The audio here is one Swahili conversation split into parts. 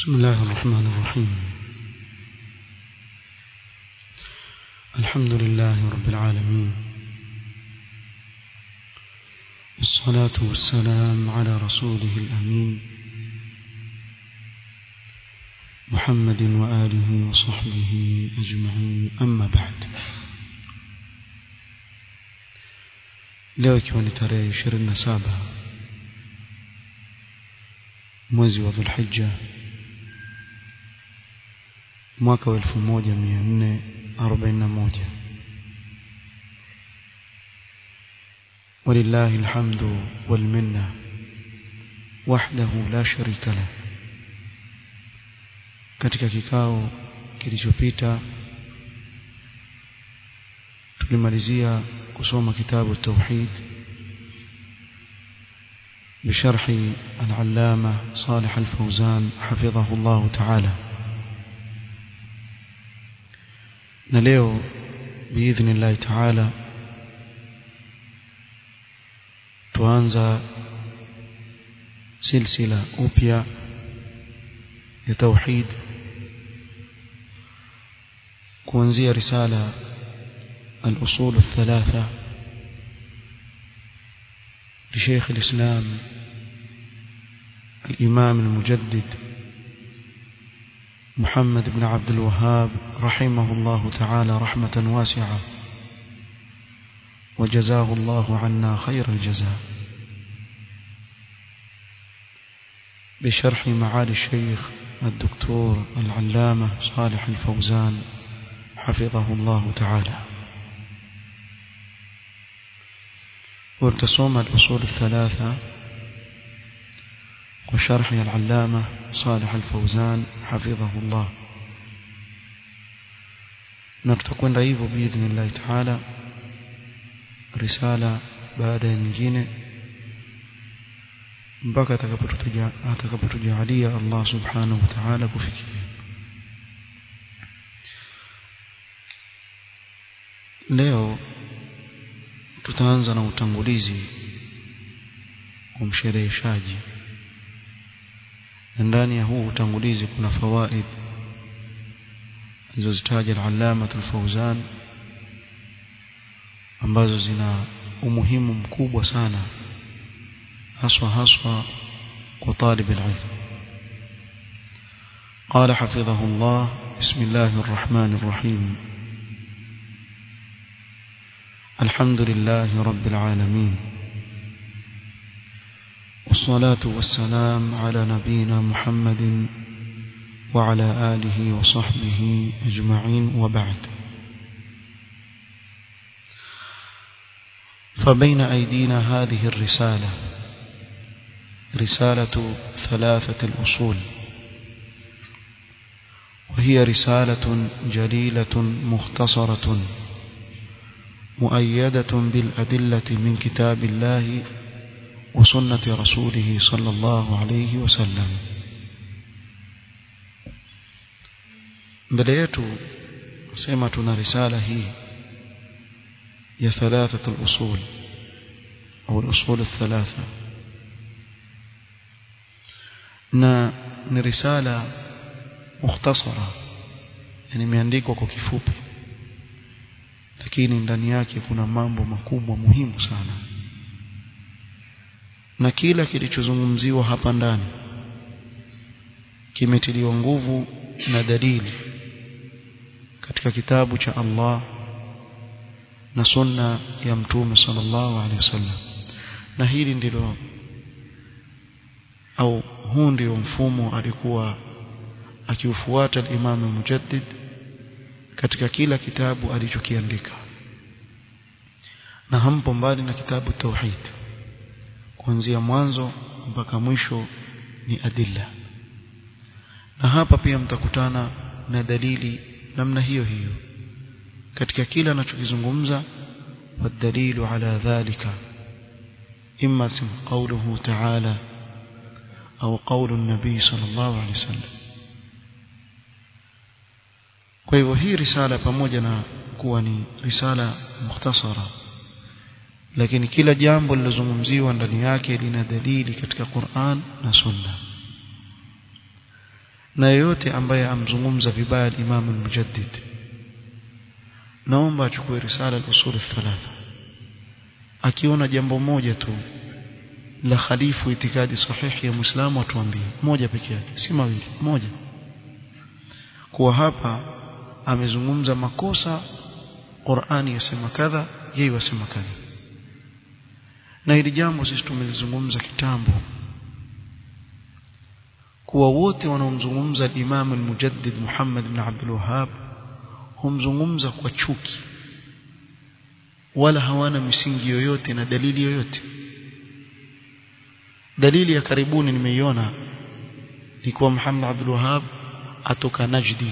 بسم الله الرحمن الرحيم الحمد لله رب العالمين والصلاة والسلام على رسوله الأمين محمد وآله وصحبه أجمعين أما بعد leo ikiwa ni tarehe 27 mwezi wa Dhulhijja mwaka wa 1441 ولله الحمد والمنة وحده لا شريك له katika kikao kilichopita tulimalizia kusoma kitabu التوحيد بشرح العلامة صالح الفوزان حفظه الله تعالى نليو بإذن الله تعالى tuanza silsila upya ya tauhid kuanzia risala al-usul الثلاثه لشيخ الإسلام الإمام المجدد محمد بن عبد الوهاب رحمه الله تعالى رحمة واسعة وجزاه الله عنا خير الجزاء بشرح معالي الشيخ الدكتور العلامة صالح الفوزان حفظه الله تعالى وارتسوم الأصول الثلاثة وشرح العلامة صالح الفوزان حفظه الله نرتقون رأيه بإذن الله تعالى رسالة بعد nyingine mpaka atakapotujalia Allah subhanahu wa ta'ala kufikia leo tutaanza na utangulizi wa mshereheshaji na ndani ya huu utangulizi kuna fawaid alizozitaja al-allama al-fawzan ambazo zina umuhimu mkubwa sana haswa haswa kwa talib al-ilm قال حفظه الله بسم الله الرحمن الرحيم الحمد لله رب العالمين والصلاة والسلام على نبينا محمد وعلى آله وصحبه أجمعين وبعد فبين أيدينا هذه الرسالة رسالة ثلاثة الأصول وهي رسالة جليلة مختصرة مؤيدة بالأدلة من كتاب الله وسنة رسوله صلى الله عليه وسلم mbele yetu sema tuna risala hii ya thalathatu al-usul au al-usul al-thalatha na ni risala mukhtasara yani imeandikwa kwa kifupi lakini ndani yake kuna mambo makubwa muhimu sana na kila kilichozungumziwa hapa ndani kimetiliwa nguvu na dalili katika kitabu cha Allah na sunna ya mtume sallallahu alaihi wasallam na hili ndilo au huu ndio mfumo alikuwa akiufuata al-Imam Mujaddid katika kila kitabu alichokiandika na hampo mbali na kitabu tauhid kuanzia mwanzo mpaka mwisho ni adilla na hapa pia mtakutana na dalili namna hiyo hiyo katika kila anachokizungumza والدليل على ذلك إما اسم قوله تعالى أو قول النبي صلى الله عليه وسلم kwa hivyo hii risala pamoja na kuwa ni risala mukhtasara lakini kila jambo lilozungumziwa ndani yake lina dalili katika Qur'an na Sunna na yeyote ambaye amzungumza vibaya Imam al-Mujaddid naomba achukue risala al-usul thalatha akiona jambo moja tu la khalifu itikadi sahihi ya Muislamu atuambie moja pekee yake si mawili moja kuwa hapa amezungumza makosa Qur'ani yasema kadha yeye wasema kadha na hili jambo sisi tumelizungumza kitambo kuwa wote wanaomzungumza Imam al-Mujaddid Muhammad ibn Abdul Wahhab humzungumza kwa chuki wala hawana misingi yoyote na dalili yoyote dalili ya karibuni nimeiona ni kuwa Muhammad Abdul Wahhab atoka Najdi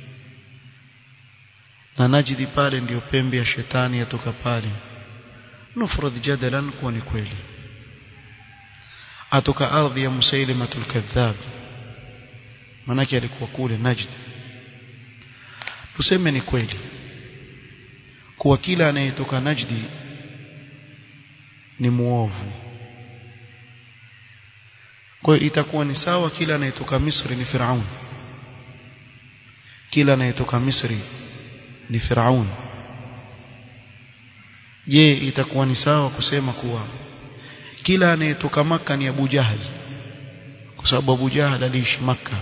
na Najdi pale ndiyo pembe ya shetani yatoka pale nufrad jadalan kuwa ni kweli atoka ardhi ya Musailimatul Kadhab manake alikuwa kule Najd tuseme ni kweli kuwa kila anayetoka Najdi ni muovu kwa hiyo itakuwa ni sawa kila anayetoka Misri ni Firaun kila anayetoka Misri ni Firaun je itakuwa ni sawa kusema kuwa kila anayetoka maka ni Abu Jahal kwa sababu Abu Jahal aliishi maka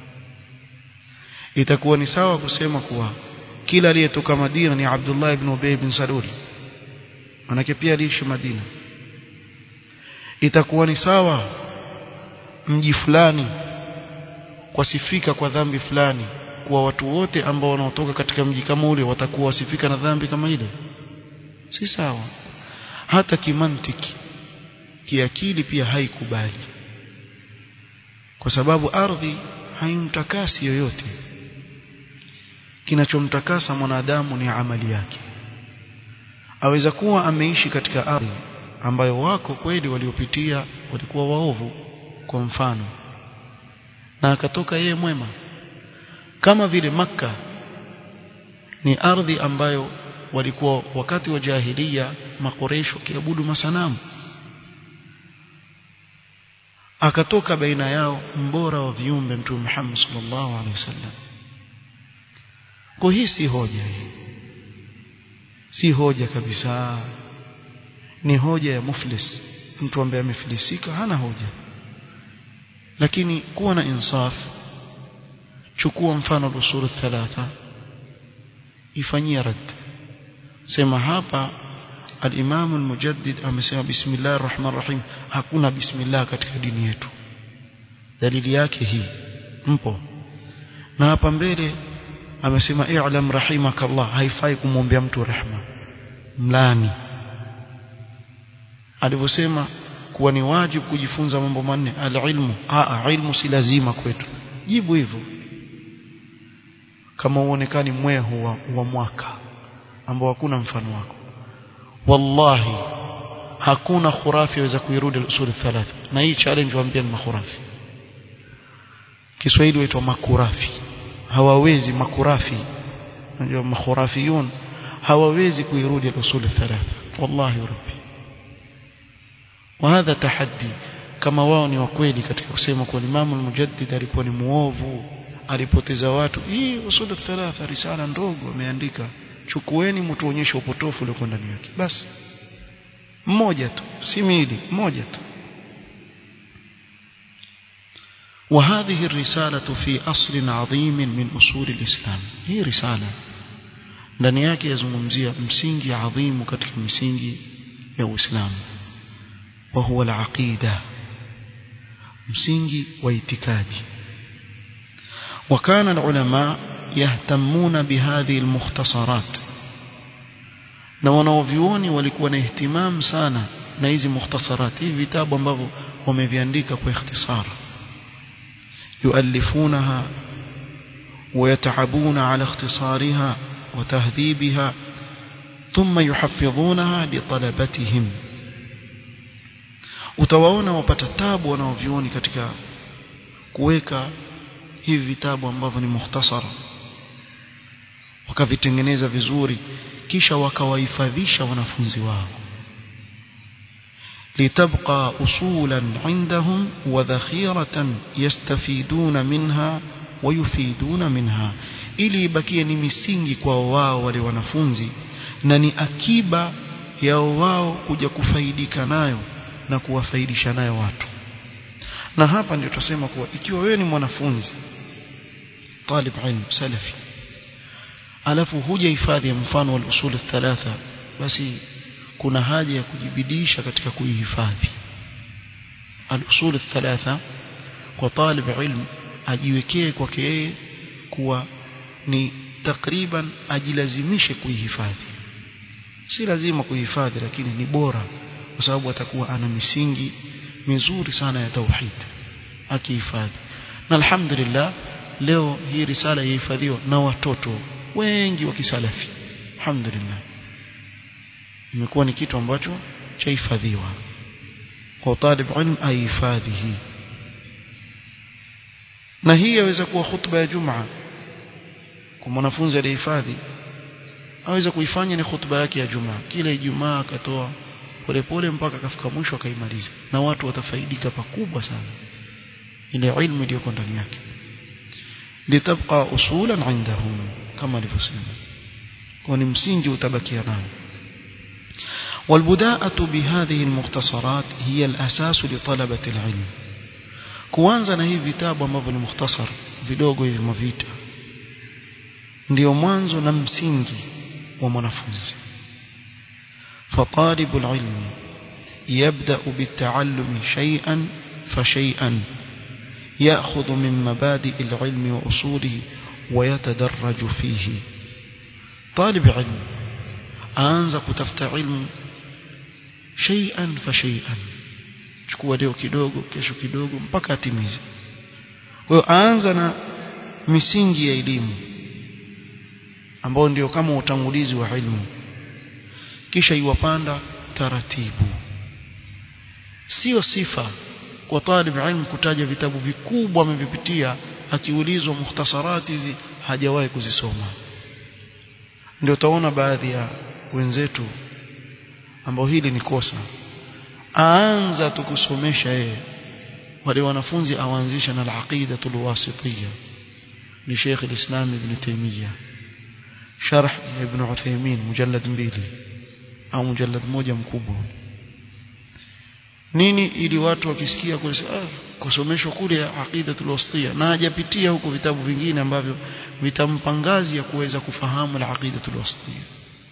itakuwa ni sawa kusema kuwa kila aliyetoka Madina ni Abdullah ibn Ubay bin Salul manake pia aliishi Madina itakuwa ni sawa mji fulani wasifika kwa dhambi fulani kuwa watu wote ambao wanaotoka katika mji kama ule watakuwa wasifika na dhambi kama ile si sawa hata kimantiki kiakili pia haikubali kwa sababu ardhi haimtakasi yoyote kinachomtakasa mwanadamu ni amali yake aweza kuwa ameishi katika ardhi ambayo wako kweli waliopitia walikuwa waovu kwa mfano na akatoka yeye mwema kama vile maka ni ardhi ambayo walikuwa wakati wa jahilia makoresho kiabudu masanamu akatoka baina yao mbora wa viumbe mtume Muhammad sallallahu alaihi wasallam kwa hii si hoja hii si hoja kabisa ni hoja ya muflis mtu ambaye amefilisika hana hoja lakini kuwa na insaf chukua mfano usul thalatha ifanyia rad sema hapa al-Imam al-Mujaddid amesema bismillahir rahmanir rahim hakuna bismillah katika dini yetu dalili yake hii mpo na hapa mbele amesema i'lam rahimakallah haifai kumwombea mtu rehma mlani alivyosema kuwa ni wajibu kujifunza mambo manne alilmu a ilmu si lazima kwetu jibu hivyo kama uonekani mwehu wa, wa mwaka ambao hakuna mfano wako wallahi hakuna khurafi yaweza kuirudi usul thalatha na hii challenge waambia ni makhurafi Kiswahili huitwa makurafi hawawezi makurafi unajua makhurafiyun hawawezi kuirudi usul thalatha wallahi rabbi وهذا تحدي kama wao ni wakweli katika kusema kwa Imam al-Mujaddid alikuwa ni muovu alipoteza watu hii usul thalatha risala ndogo ameandika chukueni mtuonyeshe upotofu ulio ndani yake basi mmoja tu si miili mmoja tu وهذه الرسالة في أصل عظيم من أصول الإسلام هي رسالة ndani yake yazungumzia msingi adhimu katika misingi ya Uislamu وهو العقيدة msingi wa itikadi وكان العلماء يهتمون بهذه المختصرات na wanaovioni walikuwa na ihtimam sana na hizi mukhtasarat hivi vitabu ambavyo wameviandika kwa ikhtisar yuallifunaha ويتعبون على اختصارها وتهذيبها ثم يحفظونها لطلبتهم utawaona wapata tabu wanaovioni katika kuweka hivi vitabu ambavyo ni mukhtasara wakavitengeneza vizuri kisha wakawahifadhisha wanafunzi wao litabqa usulan indahum wa dhakhiratan yastafiduna minha wayufiduna minha ili ibakie ni misingi kwa wao wale wanafunzi na ni akiba yao wao kuja kufaidika nayo na kuwafaidisha nayo watu na hapa ndio tutasema kuwa ikiwa wewe ni mwanafunzi talib ilm salafi alafu huja hifadhi mfano wa usul thalatha basi kuna haja ya kujibidisha katika kuihifadhi al-usul thalatha kwa talib ilm ajiwekee kwake yeye kuwa ni takriban ajilazimishe kuihifadhi si lazima kuihifadhi lakini ni bora kwa sababu atakuwa ana misingi mizuri sana ya tauhid akihifadhi na alhamdulillah leo hii risala yahifadhiwa na watoto wengi wa kisalafi alhamdulillah imekuwa ni kitu ambacho chahifadhiwa kwa talib ilm ahifadhi hii na hii yaweza kuwa khutba ya jumaa kwa mwanafunzi aliyehifadhi aweza kuifanya ni khutba yake ya jumaa kila ijumaa akatoa polepole mpaka akafika mwisho akaimaliza na watu watafaidika pakubwa sana ile ilmu iliyoko ndani yake litabqa usulan indahum kama alivyosema kwa ni msingi utabakia nao والبداءة بهذه المختصرات هي الأساس لطلبة العلم kuanza na hivi vitabu ambavyo ni mukhtasar vidogo hivi mavita ndio mwanzo na msingi wa mwanafunzi فطالب العلم يبدأ بالتعلم شيئا فشيئا يأخذ من مبادئ العلم وأصوله ويتدرج فيه طالب علم aanza kutafuta ilmu shay'an fa shay'an chukua leo kidogo kesho kidogo mpaka atimize kwa hiyo aanza na misingi ya elimu ambao ndio kama utangulizi wa ilmu kisha iwapanda taratibu sio sifa kwa talib ilmu kutaja vitabu vikubwa amevipitia akiulizwa mukhtasarati hizi hajawahi kuzisoma ndio utaona baadhi ya wenzetu ambao hili ni kosa aanza tukusomesha yeye wale wanafunzi awaanzisha na al-aqida al-wasitiyya ni Sheikh al-Islam Ibn Taymiyyah sharh Ibn Uthaymeen mujallad mbili au mujallad moja mkubwa nini ili watu wakisikia kusema ah, kusomeshwa kule aqida al-wasitiyya na hajapitia huko vitabu vingine ambavyo vitampa ngazi ya kuweza kufahamu al-aqida al-wasitiyya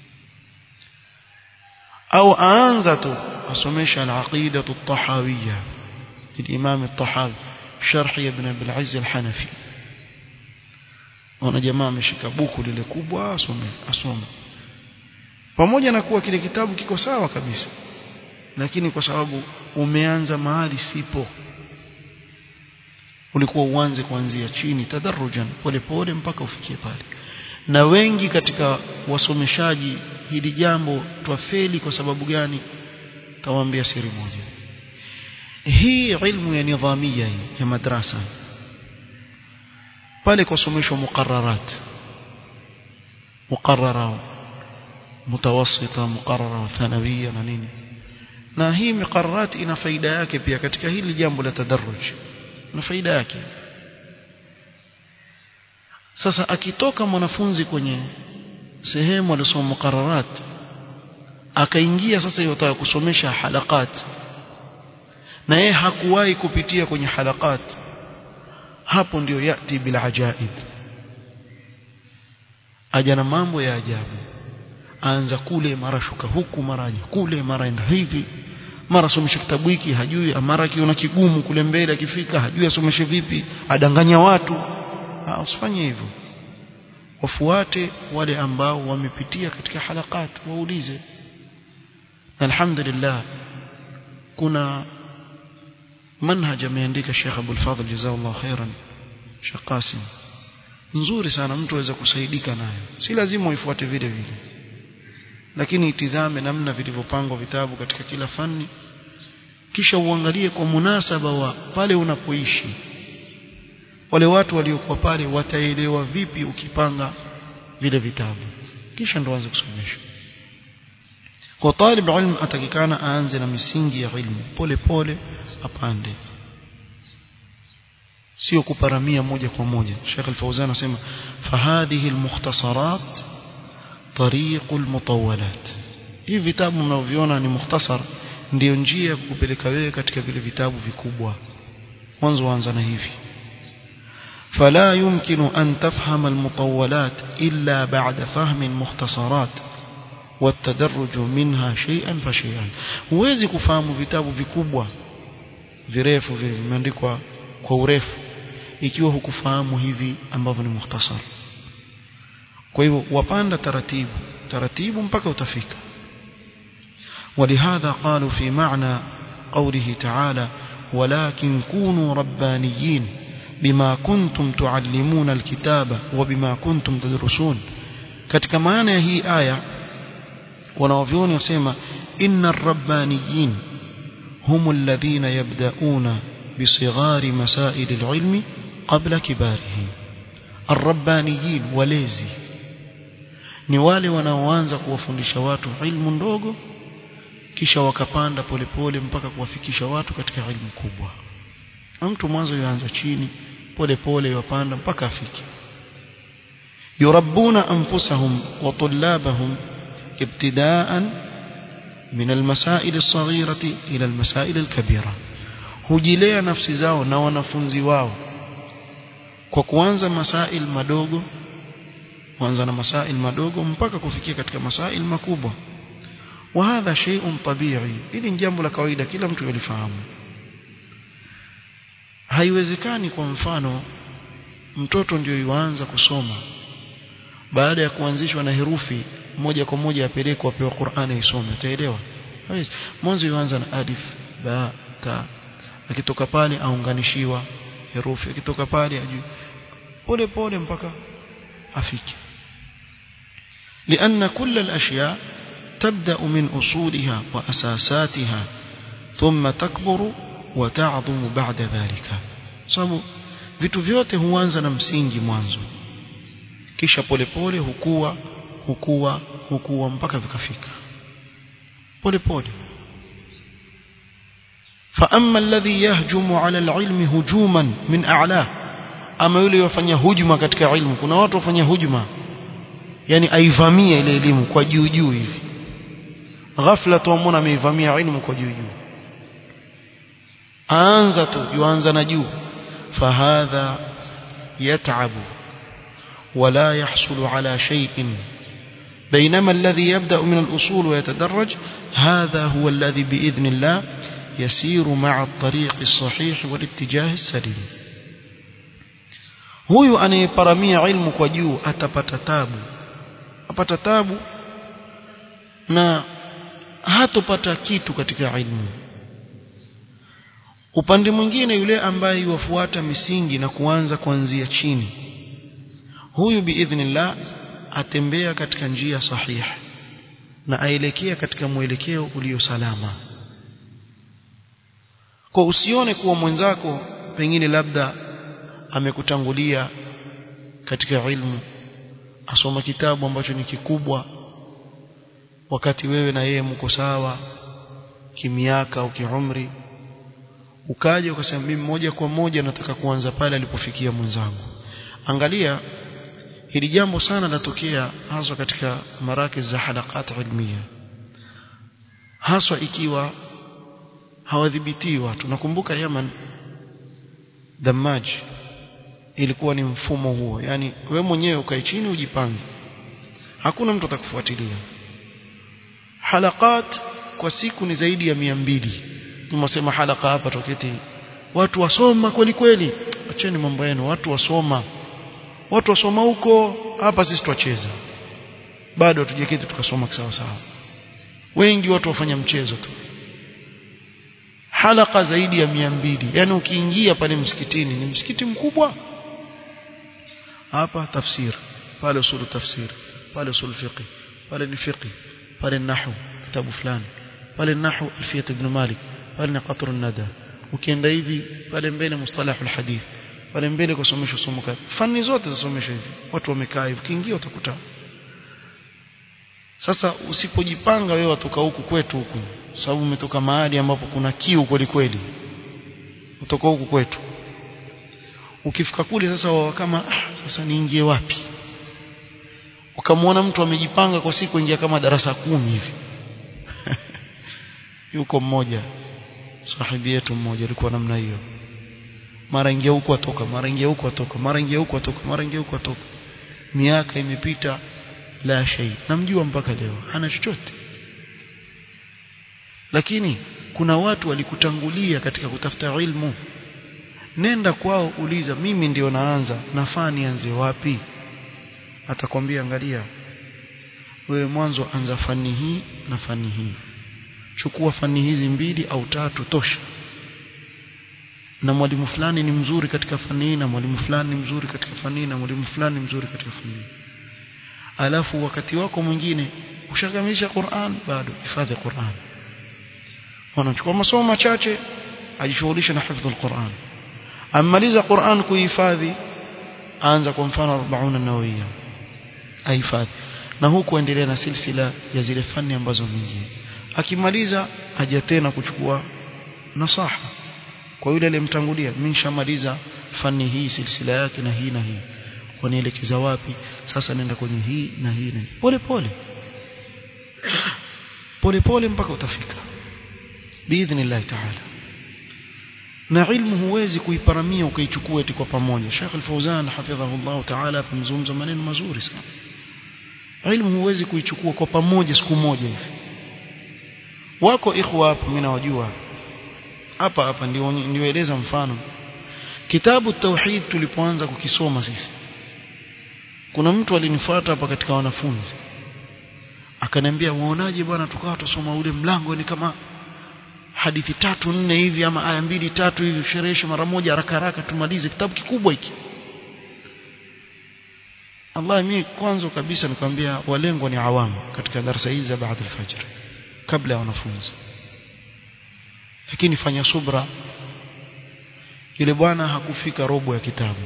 au aanza tu asomesha al-aqida at-tahawiyya للإمام الطحاوي شرح ابن أبي العز الحنفي wana jamaa ameshika buku lile kubwa asome asome pamoja na kuwa kile kitabu kiko sawa kabisa lakini kwa sababu umeanza mahali sipo ulikuwa uanze kuanzia chini tadarrujan polepole mpaka ufikie pale na wengi katika wasomeshaji hili jambo twafeli kwa sababu gani tawaambia siri moja hii ilmu ya nidhamia hii ya madrasa pale kusomeshwa muqarrarat muqarrara mutawassita muqarrara thanawia na nini na hii muqarrarat ina faida yake pia katika hili jambo la tadarruj na faida yake sasa akitoka mwanafunzi kwenye sehemu alisoma muqarrarat akaingia sasa yotaka kusomesha halakat na yeye hakuwahi kupitia kwenye halakat hapo ndio yati bila ajaib aja na mambo ya ajabu aanza kule mara shuka huku mara aja kule mara enda hivi mara somesha kitabu hiki hajui mara akiona kigumu kule mbele akifika hajui asomeshe vipi adanganya watu ha, usifanye hivyo wafuate wale ambao wamepitia katika halakat waulize na alhamdulillah kuna manhaj ameandika Sheikh Abdul Fadhil jazakallahu khairan Sheikh Qasim nzuri sana mtu aweza kusaidika nayo si lazima uifuate vile vile lakini itizame namna vilivyopangwa vitabu katika kila fani kisha uangalie kwa munasaba wa pale unapoishi wale watu waliokuwa pale wataelewa vipi ukipanga vile vitabu kisha ndo anze kusomesha kwa talib ilm atakikana aanze na misingi ya ilmu pole pole apande sio kuparamia moja kwa moja Sheikh Al-Fauzan anasema fahadhihi al-mukhtasarat tariq al-mutawwalat hivi vitabu mnavyoviona ni mukhtasar ndio njia ya kukupeleka wewe katika vile vitabu vikubwa mwanzo anza na hivi فلا يمكن أن تفهم المطولات إلا بعد فهم المختصرات والتدرج منها شيئا فشيئا huwezi kufahamu vitabu vikubwa virefu vimeandikwa kwa urefu ikiwa hukufahamu hivi ambavyo ni mukhtasar kwa hivyo wapanda taratibu taratibu mpaka utafika ولهذا قالوا في معنى قوله تعالى ولكن كونوا ربانيين بما كنتم تعلمون الكتاب وبما كنتم تدرسون katika maana ya hii aya wanaovyoni wasema inna rabbaniyin hum alladhina yabda'una بصغار مسائل العلم قبل كباره الربانيين walezi ni wale wanaoanza kuwafundisha watu ilmu ndogo kisha wakapanda polepole mpaka kuwafikisha watu katika ilmu kubwa mtu mwanzo yuanza chini polepole yupanda mpaka afike yurabbuna anfusahum wa tullabahum ibtidaan min almasail as-saghirati ila almasail al-kabira hujilea nafsi zao na wanafunzi wao kwa kuanza masail madogo kuanza na masail madogo mpaka kufikia katika masail makubwa wa hadha shay'un tabi'i hili ni jambo la kawaida kila mtu yalifahamu haiwezekani kwa mfano mtoto ndio yuanza kusoma baada ya kuanzishwa na herufi moja kwa moja apelekwa apewa Qur'ani isome ataelewa hawezi mwanzo yuanza na alif ba ta akitoka pale aunganishiwa herufi akitoka pale ajui pole pole mpaka afike لأن كل الأشياء تبدأ من أصولها وأساساتها ثم تكبر وتعظم بعد ذلك sababu vitu vyote huanza na msingi mwanzo kisha polepole hukua hukua hukua mpaka vikafika polepole فأما الذي يهجم على العلم هجوما من أعلاه ama yule yofanya hujuma katika ilmu kuna watu wafanya hujuma yani aivamia ile elimu kwa juu juu hivi ghafla tuamona ameivamia ilmu kwa juu juu aanza tu yuanza na juu fahadha yat'abu ولا يحصل على شيء بينما الذي يبدأ من الأصول ويتدرج هذا هو الذي بإذن الله يسير مع الطريق الصحيح والاتجاه السليم huyu anayeparamia ilmu kwa juu atapata tabu apata tabu na hatopata kitu katika ilmu upande mwingine yule ambaye yuwafuata misingi na kuanza kuanzia chini huyu biidhnillah atembea katika njia sahihi na aelekea katika mwelekeo ulio salama kwa usione kuwa mwenzako pengine labda amekutangulia katika ilmu asoma kitabu ambacho ni kikubwa wakati wewe na yeye mko sawa kimiaka au kiumri ukaja ukasema mimi moja kwa moja nataka kuanza pale alipofikia mwenzangu angalia hili jambo sana latokea haswa katika maraki za halakat ilmiya haswa ikiwa hawadhibitii watu nakumbuka Yaman Damaj ilikuwa ni mfumo huo yani we mwenyewe ukae chini ujipange hakuna mtu atakufuatilia halakat kwa siku ni zaidi ya mia mbili nimesema halaka hapa toketi watu wasoma kweli kweli acheni mambo yenu watu wasoma watu wasoma huko hapa sisi twacheza bado hatujaketi tukasoma sawa sawa wengi watu wafanya mchezo tu halaka zaidi ya mia mbili yani ukiingia pale msikitini ni msikiti mkubwa hapa tafsir pale usulu tafsir pale usul fiqh pale ni fiqh pale nahwu kitabu fulani pale nahwu alfiyat ibn malik pale ni qatr nada ukienda hivi pale mbele mustalah alhadith pale mbele kusomeshwa somo kadha fani zote zasomeshwa hivi watu wamekaa hivi ukiingia utakuta sasa usipojipanga wewe watoka huku kwetu huku sababu umetoka mahali ambapo kuna kiu kweli kweli utoka huku kwetu ukifika kule sasa wawa kama ah, sasa niingie wapi ukamwona mtu amejipanga kwa siku ingia kama darasa kumi hivi yuko mmoja sahibi yetu mmoja alikuwa namna hiyo mara ingia huko atoka mara ingia huko atoka mara ingia huko atoka mara ingia huko atoka miaka imepita la shay namjua mpaka leo hana chochote lakini kuna watu walikutangulia katika kutafuta ilmu nenda kwao uliza mimi ndio naanza nafaa nianze wapi atakwambia angalia wewe mwanzo anza fani hii na fani hii chukua fani hizi mbili au tatu tosha na mwalimu fulani ni mzuri katika fani hii na mwalimu fulani ni mzuri katika fani hii na mwalimu fulani ni mzuri katika fani hii alafu wakati wako mwingine ushakamilisha Qur'an bado hifadhi Qur'an wanachukua masomo machache ajishughulisha na hifadhi Qur'an amaliza Qur'an kuhifadhi anza kwa mfano 40 nawawia ahifadhi na huku endelea na silsila ya zile fani ambazo nyingine akimaliza aja tena kuchukua nasaha kwa yule aliyemtangulia mimi nishamaliza fani hii silsila yake na hii na hii wanielekeza wapi sasa nenda kwenye hii na hii na hii pole pole pole pole mpaka utafika biidhnillah taala na ilmu huwezi kuiparamia ukaichukua eti kwa pamoja Sheikh Al-Fauzan hafidhahullah taala pamzungumza maneno mazuri sana ilmu huwezi kuichukua kwa pamoja siku moja hivi wako ikhwa hapo mimi nawajua hapa hapa ndio niwaeleza mfano kitabu tauhid tulipoanza kukisoma sisi kuna mtu alinifuata hapa katika wanafunzi akaniambia waonaje bwana tukawa tusoma ule mlango ni kama hadithi tatu nne hivi ama aya mbili tatu hivi sherehesha mara moja haraka haraka tumalize kitabu kikubwa hiki Allah mimi kwanza kabisa nikwambia walengwa ni awamu katika darasa hizi baada al-fajr kabla ya wanafunzi lakini fanya subra yule bwana hakufika robo ya kitabu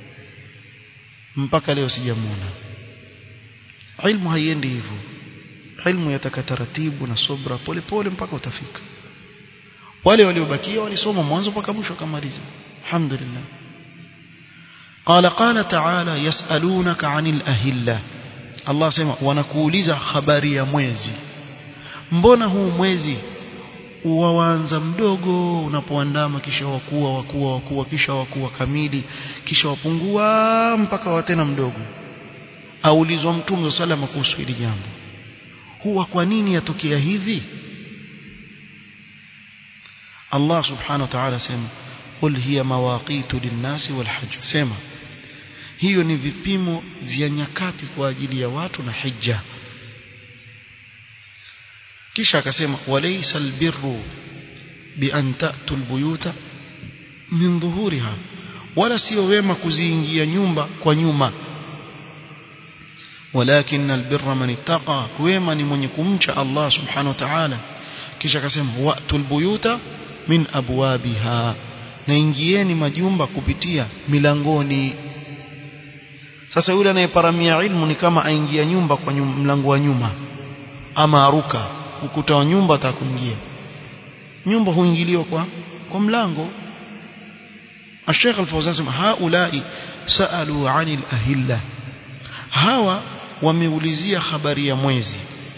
mpaka leo sijamuona ilmu haiendi hivyo ilmu yataka taratibu na subra pole pole mpaka utafika wale waliobakia walisoma mwanzo mpaka mwisho kamaliza alhamdulillah قال قال تعالى يسألونك عن الأهلة الله سمع wanakuuliza habari ya mwezi mbona huu mwezi uwaanza mdogo unapoandama kisha wakuwa wakuwa wakuwa kisha wakuwa kamili kisha wapungua mpaka watena mdogo aulizwa mtume salama kuhusu hili jambo huwa kwa nini yatokea hivi Allah subhanahu wa ta'ala sema qul hiya mawaqitu linnasi walhajj sema hiyo ni vipimo vya nyakati kwa ajili ya watu na hija kisha akasema walaysa albirru bi an ta'tu albuyuta min dhuhuriha wala sio wema kuziingia nyumba kwa nyuma walakin albirra man ittaqa wema ni mwenye kumcha Allah subhanahu wa ta'ala kisha akasema wa'tu albuyuta min abwabiha na ingieni majumba kupitia milangoni sasa yule anayeparamia ilmu ni kama aingia nyumba kwa nyum, mlango wa nyuma ama aruka ukuta wa nyumba atakuingia nyumba huingiliwa kwa kwa mlango الشيخ الفوزان هؤلاء سألوا عن الأهلة hawa wameulizia habari ya mwezi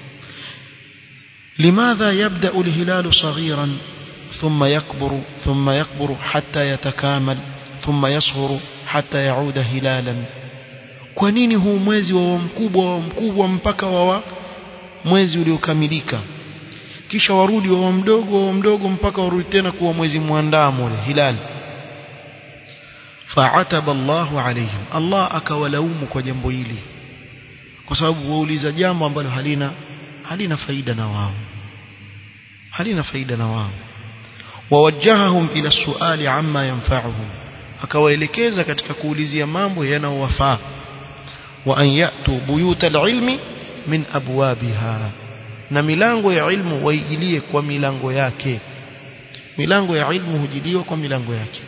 لماذا يبدأ الهلال صغيرا ثم يكبر ثم يكبر حتى يتكامل ثم يصغر حتى يعود هلالا kwa nini huu mwezi wa mkubwa wa mkubwa mpaka wa mwezi uliokamilika kisha warudi wa mdogo wa mdogo mpaka warudi tena kuwa mwezi mwandamo ule hilali fa'ataba Allahu alayhim Allah akawalaumu kwa jambo hili kwa sababu wauliza jambo ambalo halina halina faida na wao halina faida na wao wawajjahahum ila suali amma yanfa'uhum akawaelekeza katika kuulizia mambo yanayowafaa wa an yatu buyuta alilmi min abwabiha na milango ya ilmu waijilie kwa milango yake milango ya ilmu hujiliwa kwa milango yake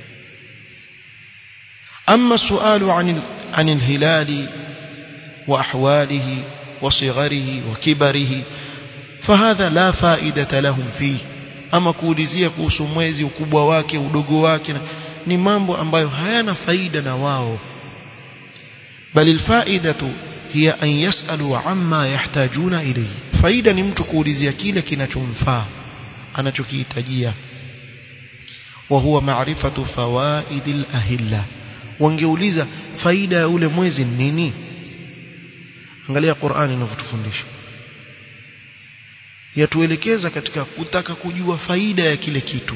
أما السؤال عن عن الهلال وأحواله وصغره وكبره فهذا لا فائدة لهم فيه أما كولizia kuhusu mwezi ukubwa wake udogo wake ni mambo ambayo hayana faida na wao bali alfaidatu hiya an yasalu amma yahtajuna ilayhi faida ni mtu kuulizia kile kinachomfaa anachokihitajia wa huwa maarifatu fawaidil ahilla wangeuliza faida ya ule mwezi ni nini angalia Qur'ani inavyotufundisha yatuelekeza katika kutaka kujua faida ya kile kitu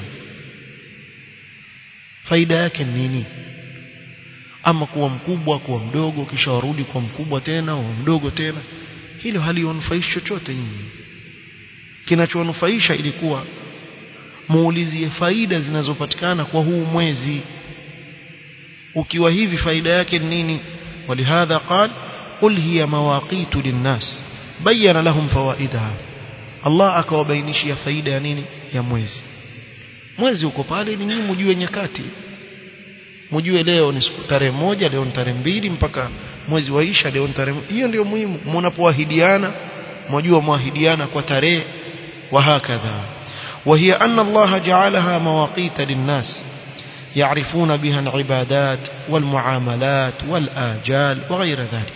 faida yake ni nini ama kuwa mkubwa kuwa mdogo kisha warudi kwa mkubwa tena wa mdogo tena hilo halionufaishi chochote nyinyi kinachowanufaisha ilikuwa muulizie faida zinazopatikana kwa huu mwezi ukiwa hivi faida yake ni nini walihadha qal qul hiya mawaqitu linnas bayyana lahum fawaidaha Allah akawabainishia faida ya nini ya mwezi mwezi uko pale ni nyinyi mjue nyakati mjue leo ni siku tarehe moja leo ni tarehe mbili mpaka mwezi waisha leo ni tarehe hiyo ndio muhimu mnapoahidiana mjue mwahidiana kwa tarehe wa hakadha وهي أن الله جعلها مواقيت للناس يعرفون بها العبادات والمعاملات والآجال وغير ذلك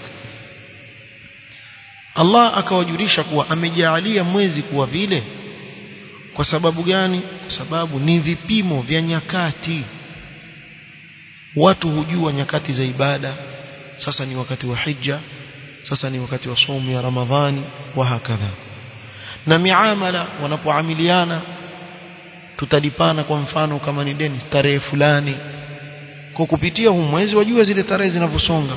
Allah akawajulisha kuwa amejaalia mwezi kuwa vile kwa sababu gani kwa sababu ni vipimo vya nyakati watu hujua nyakati za ibada sasa ni wakati wa hija sasa ni wakati wa somo ya ramadhani wa hakadha na miamala wanapoamiliana tutalipana kwa mfano kama ni deni tarehe fulani kwa kupitia huu mwezi wajua zile tarehe zinavyosonga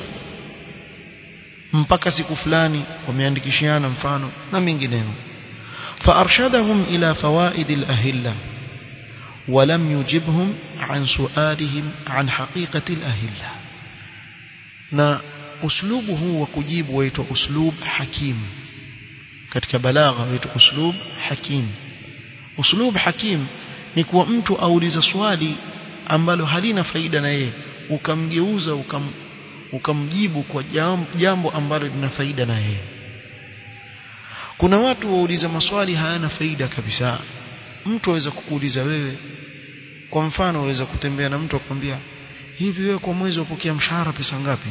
mpaka siku fulani wameandikishiana mfano na mengineyo فأرشدهم إلى فوائد الأهلة ولم يجبهم عن سؤالهم عن حقيقة الأهلة na uslubu huu wa kujibu waitwa uslub hakim katika balagha waitwa uslub hakim uslub hakim ni kuwa mtu auliza swali ambalo halina faida na yeye ukamgeuza ukam, ukamjibu kwa jambo ambalo lina faida na yeye kuna watu wauliza maswali hayana faida kabisa mtu aweza kukuuliza wewe kwa mfano waweza kutembea na mtu akwambia hivi wewe kwa mwezi upokea mshahara pesa ngapi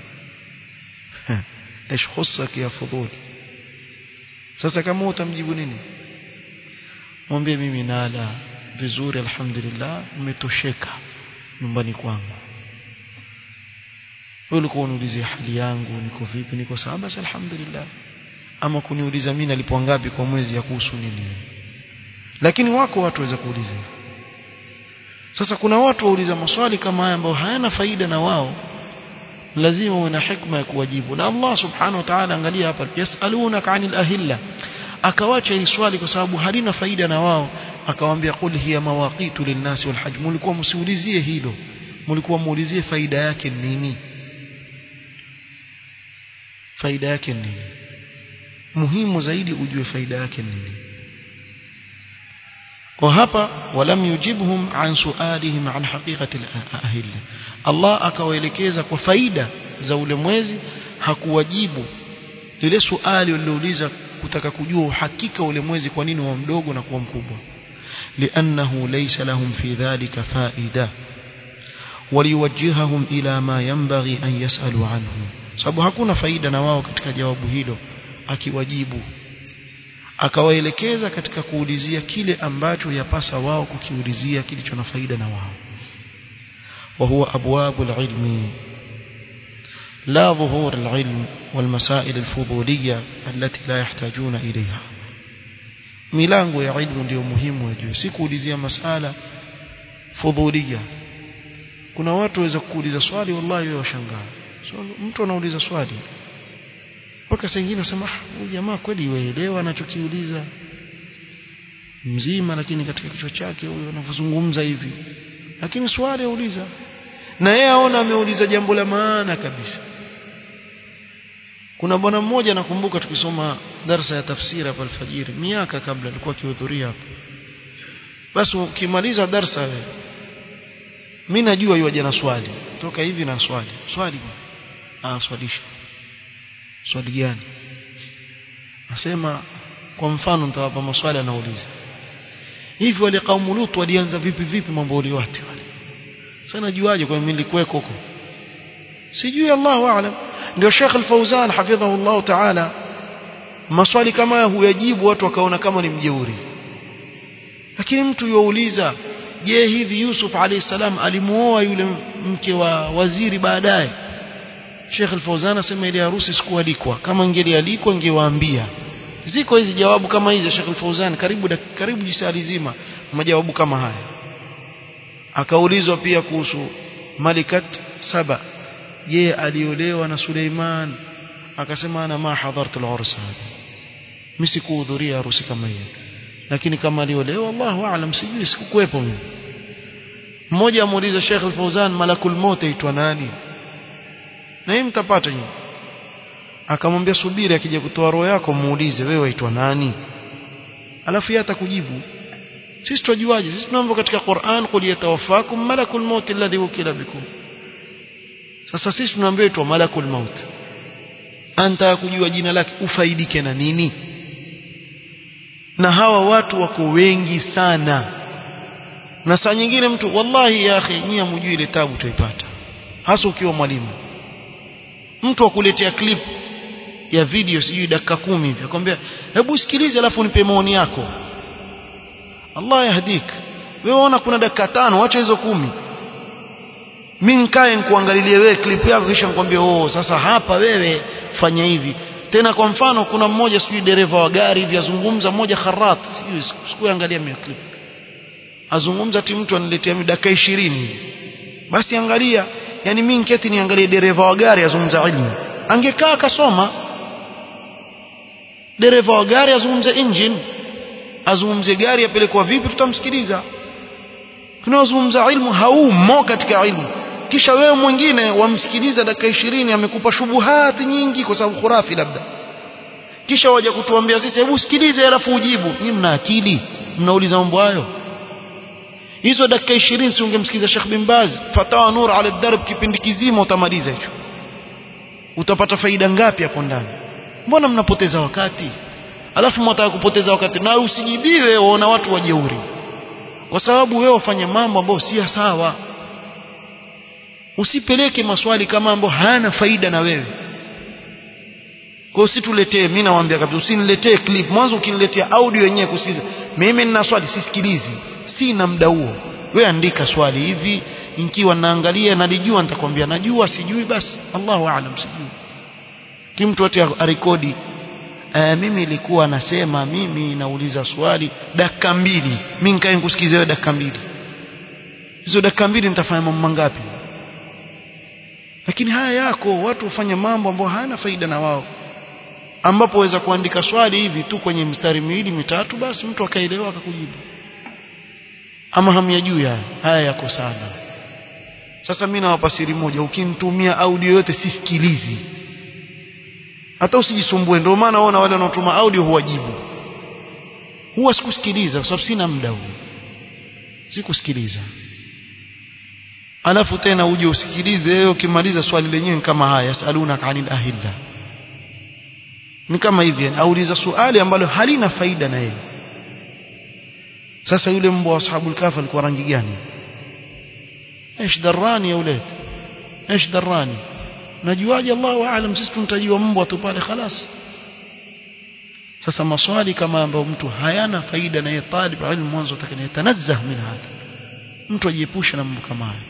ايش خصك ya fudhul sasa kama utamjibu nini mwambie mimi nala vizuri alhamdulillah nimetosheka nyumbani kwangu wewe ulikuwa uniulizia hali yangu niko vipi niko sawa basi alhamdulillah ama kuniuliza mimi nalipwa ngapi kwa mwezi ya kuhusu nini lakini wako watu waweza kuuliza sasa kuna watu wauliza maswali kama haya ambayo hayana faida na wao lazima uwe na hikma ya kuwajibu na Allah subhanahu wa ta'ala angalia hapa yasalunaka anil ahilla akawacha hili swali kwa sababu halina faida na wao akawaambia qul hiya mawaqitu linnasi wal hajj mlikuwa msiulizie hilo mlikuwa muulizie faida yake nini faida yake nini muhimu zaidi ujue faida yake nini kwa hapa walam yujibhum an sualihim an haqiqati al-ahilla Allah akawaelekeza kwa faida za ule mwezi hakuwajibu ile suali walilouliza kutaka kujua uhakika ule mwezi kwa nini wa mdogo na kuwa mkubwa لأنه ليس لهم في ذلك فائدة وليوجههم إلى ما ينبغي أن يسألوا عنه sababu hakuna faida na wao katika jawabu hilo akiwajibu akawaelekeza katika kuulizia kile ambacho yapasa wao kukiulizia kilicho na faida na wao وهو أبواب العلم لا ظهور العلم والمسائل الفضولية التي لا يحتاجون إليها milango ya ilmu ndio muhimu wajue si kuulizia masala fudhulia kuna watu waweza kuuliza swali wallahi wewe washangaa so, mtu anauliza swali mpaka saa nyingine unasema huyu jamaa kweli waelewa anachokiuliza mzima lakini katika kichwa chake huyo anavyozungumza hivi lakini swali auliza na yeye aona ameuliza jambo la maana kabisa kuna bwana mmoja nakumbuka tukisoma darsa ya tafsiri hapa alfajiri miaka kabla alikuwa akihudhuria hapa basi ukimaliza darsa wewe mimi najua yeye jana swali toka hivi na swali swali ah swalisha swali gani nasema kwa mfano nitawapa maswali anauliza hivi wale kaumu Lut walianza vipi vipi mambo waliwati wale sasa najuaje kwa mimi nilikuweko huko sijui Allahu aalam ndio Sheikh Al-Fauzan hafidhahu Allah Ta'ala maswali kama haya huyajibu watu wakaona kama ni mjeuri lakini mtu yuuliza je hivi Yusuf alayhi salam alimuoa yule mke wa waziri baadaye Sheikh Al-Fauzan asema ile harusi sikualikwa kama ingelialikwa ingewaambia ziko hizi jawabu kama hizi Sheikh Al-Fauzan karibu karibu jisali zima majawabu kama haya akaulizwa pia kuhusu Malikat Saba je aliolewa na Suleiman akasema ana ma hadhartu al-urs mimi sikuhudhuria harusi kama hiyo lakini kama aliolewa Allahu aalam sijui sikukuepo mimi mmoja amuuliza Sheikh Al-Fauzan malakul maut aitwa nani na hii mtapata nyinyi akamwambia subiri akija kutoa roho yako muulize wewe aitwa nani alafu yeye atakujibu sisi tujuaje sisi tunaomba katika Qur'an qul yatawaffakum malakul maut alladhi wukila bikum sasa sisi tunaambiwa aitwa malakul maut anta kujua jina lake ufaidike na nini na hawa watu wako wengi sana na saa nyingine mtu wallahi ya akhi nyie mjui ile tabu utaipata hasa ukiwa mwalimu mtu akuletea clip ya video sijui dakika kumi hivi akwambia hebu sikilize alafu nipe maoni yako Allah yahdik wewe ona kuna dakika tano acha hizo kumi mimi nikae nikuangalilie wewe clip yako kisha nikwambie oh sasa hapa wewe fanya hivi tena kwa mfano kuna mmoja sijui dereva wa gari hivi azungumza mmoja kharat sijui sikuangalia mimi clip azungumza ti mtu aniletea dakika 20 basi angalia yani mimi niketi niangalie dereva wa gari azungumza ilmu angekaa akasoma dereva wa gari azungumze engine azungumze gari apelekwa vipi tutamsikiliza tunaozungumza ilmu haumo katika ilmu kisha wewe mwingine wamsikiliza dakika 20 amekupa shubuhati nyingi kwa sababu khurafi labda kisha waje kutuambia sisi hebu sikilize alafu ujibu nyinyi mna akili mnauliza mambo hayo hizo dakika 20 si ungemsikiza Sheikh bin Baz fatawa nur ala darb kipindi kizima utamaliza hicho utapata faida ngapi hapo ndani mbona mnapoteza wakati alafu mnataka kupoteza wakati na usijibiwe waona watu wajeuri kwa sababu wewe ufanye mambo ambayo si sawa usipeleke maswali kama ambayo hayana faida na wewe kwa usituletee mimi nawaambia kabisa usiniletee clip mwanzo ukiniletea audio yenyewe kusikiza mimi nina swali sisikilizi sina muda huo wewe andika swali hivi nikiwa naangalia nalijua nitakwambia najua sijui basi Allahu aalam sijui kimtu ati arekodi Uh, mimi ilikuwa nasema mimi nauliza swali dakika mbili mimi nikae nikusikize wewe dakika mbili hizo dakika mbili nitafanya mambo mangapi lakini haya yako watu hufanya mambo ambayo hayana faida na wao ambapo waweza kuandika swali hivi tu kwenye mstari miwili mitatu basi mtu akaelewa akakujibu ama hamyajui haya haya yako sana sasa mimi nawapa siri moja ukinitumia audio yote sisikilizi hata usijisumbue ndio maana waona wale wanaotuma audio huwajibu huwa sikusikiliza kwa sababu sina muda huo sikusikiliza alafu tena uje usikilize wewe ukimaliza swali lenyewe kama haya yasaluna anil ahilla ni kama hivi auliza swali ambalo halina faida na yeye sasa yule mbwa wa ashabul kahf alikuwa rangi gani ايش دراني يا ولاد ايش دراني najuaje Allahu aalam sisi tuntajua mbwa tu pale khalas sasa maswali kama ambayo mtu hayana faida na yeye talib ilmu mwanzo atakayetanazzah min hada mtu ajiepusha na mambo kama haya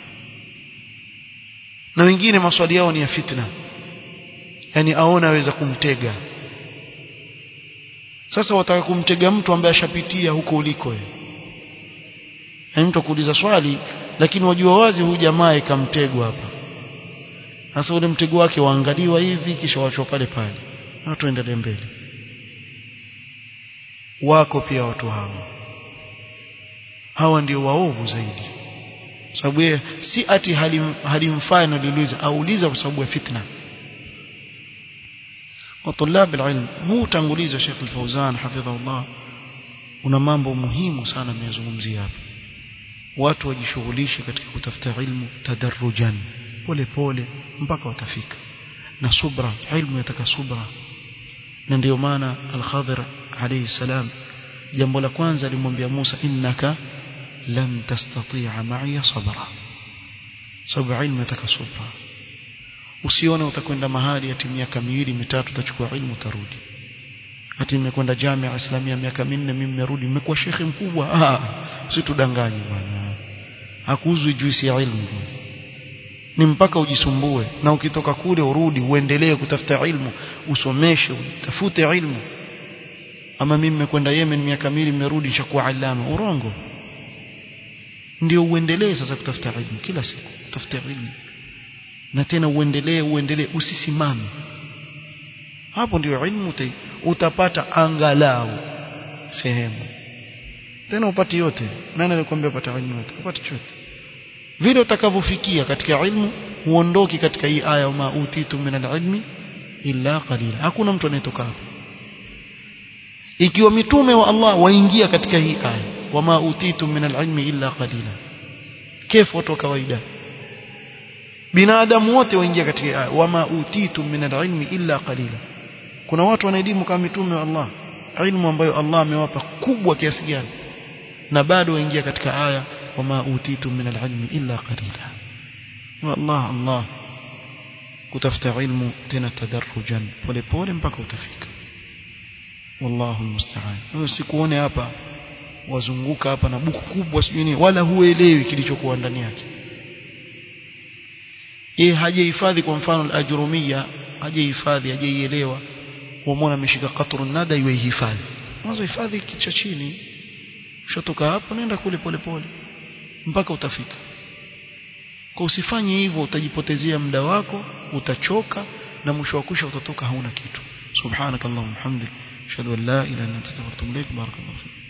na wengine maswali yao ni ya fitna yani aona aweza kumtega sasa wataka kumtega mtu ambaye ashapitia huko uliko wewe yani mtu kuuliza swali lakini wajua wazi huyu jamaa ikamtegwa hapa sasa ule mtego wake waangaliwa hivi kisha wachwa pale pale na tuendelee mbele wako pia watu hawa hawa ndio waovu zaidi sababu yeye si ati halim, halimfai naliuliza auliza kwa sababu ya fitna وطلاب العلم هو tanguliza Sheikh Al-Fauzan hafidhahullah una mambo muhimu sana ameyazungumzia hapa watu wajishughulishe katika kutafuta ilmu tadarrujan pole pole mpaka watafika na subra ilmu yataka subra na ndio maana al-Khadir alayhi salam jambo la kwanza alimwambia Musa innaka lan tastati'a ma'iya sabra sababu ilmu inataka subra usione utakwenda mahali ati miaka miwili mitatu utachukua ilmu utarudi ati nimekwenda jamia islamia miaka minne mimi nimerudi nimekuwa shekhe mkubwa ah usitudanganye bwana hakuuzwi juisi ya ilmu ni mpaka ujisumbue na ukitoka kule urudi uendelee kutafuta ilmu usomeshe utafute ilmu ama mimi nimekwenda Yemen miaka miwili nimerudi nishakuwa alama urongo ndio uendelee sasa kutafuta ilmu kila siku kutafuta ilmu na tena uendelee uendelee usisimame hapo ndio ilmu utapata angalau sehemu tena upati yote nani alikwambia upata ilmu yote upati chote vile utakavyofikia katika ilmu uondoki katika hii aya ma utitu min alilmi illa qalila hakuna mtu anayetoka hapo ikiwa mitume wa Allah waingia katika hii aya wama utitu min alilmi illa qalila kefu watu wa kawaida binadamu wote waingia katika aya wama utitu min alilmi illa qalila kuna watu wana elimu kama mitume wa Allah ilmu ambayo Allah amewapa kubwa kiasi gani na bado waingia katika aya wama utitu min alilmi illa qalila wallah Allah kutafuta ilmu tena tadarrujan pole pole mpaka utafika wallahu almusta'an wewe sikuone hapa wazunguka hapa na buku kubwa sijui wala huelewi kilichokuwa ndani yake yeye hajahifadhi kwa mfano al-ajrumia hajahifadhi hajaielewa umeona ameshika qatrun nada iwe hifadhi mwanzo hifadhi kicha chini ushotoka hapo nenda kule pole pole mpaka utafika kwa usifanye hivyo utajipotezea muda wako utachoka na mwisho wa kusha utatoka hauna kitu subhanakallahumma hamdik ashhadu an la ilaha illa anta astaghfiruka wa atubu ilaik barakallahu fik